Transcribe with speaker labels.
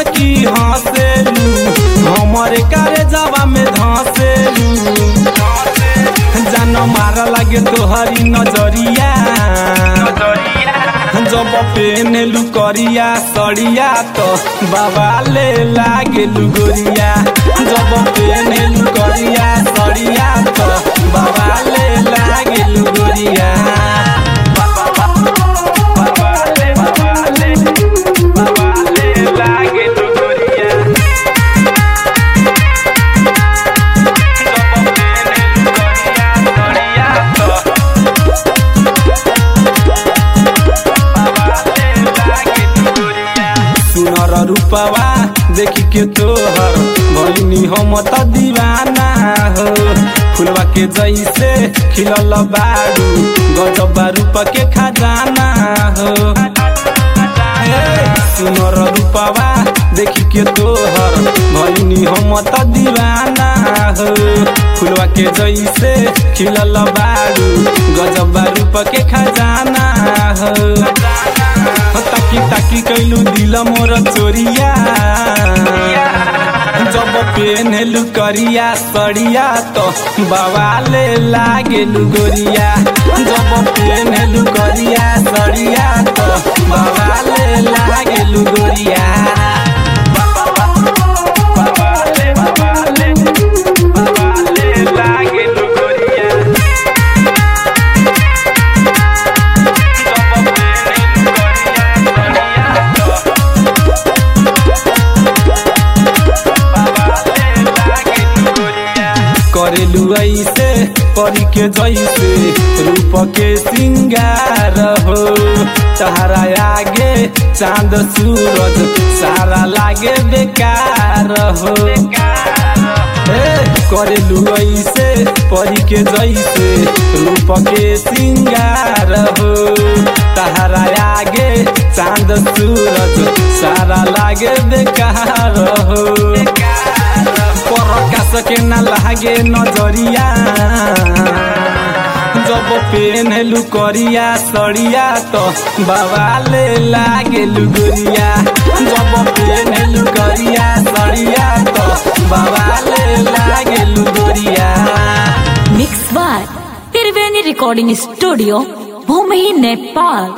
Speaker 1: मुस्की हंसेलू हमरे कारे जावा में धंसेलू जान मार लागे तोहरी नजरिया जब पेनेलू करिया सड़िया तो बाबा ले लागे गोरिया जब पेनेलू करिया सड़िया तो बाबा ले लागे गोरिया बाबा ले बाबा ले बाबा ले लागे गोरिया सुनर रूपवा देखी के तोहर भइनी हम त दीवाना हो फुलवा के जैसे खिलल बारू गजबा रूप के खजाना हो ए, सुनर रूपवा देखी के तोहर भइनी हम त दीवाना हो फुलवा के जैसे खिलल बारू गजबा रूप के खजाना हो ताकी ताकी कैलू दिल मोर चोरिया जब पेनलू करिया सड़िया तो बवाले लागेलू गोरिया जब पेनलू करिया सड़िया तो बवाले लागेलू गोरिया बवाले बवाले बवाले लागेलू गोरिया करेलू ऐसे परी के जैसे रूप के सिंगार हो तहरा आगे चांद सूरज सारा लागे बेकार हो ए, करेलू ऐसे परी के जैसे रूप के सिंगार हो तहरा आगे चांद सूरज सारा लागे बेकार हो परकास के ना लागे नजरिया जब पेनलू करिया सड़िया तो बवाले लागे गोरिया जब पेनलू करिया सड़िया तो बवाले लागे गोरिया
Speaker 2: mix by Triveni recording studio भूमि नेपाल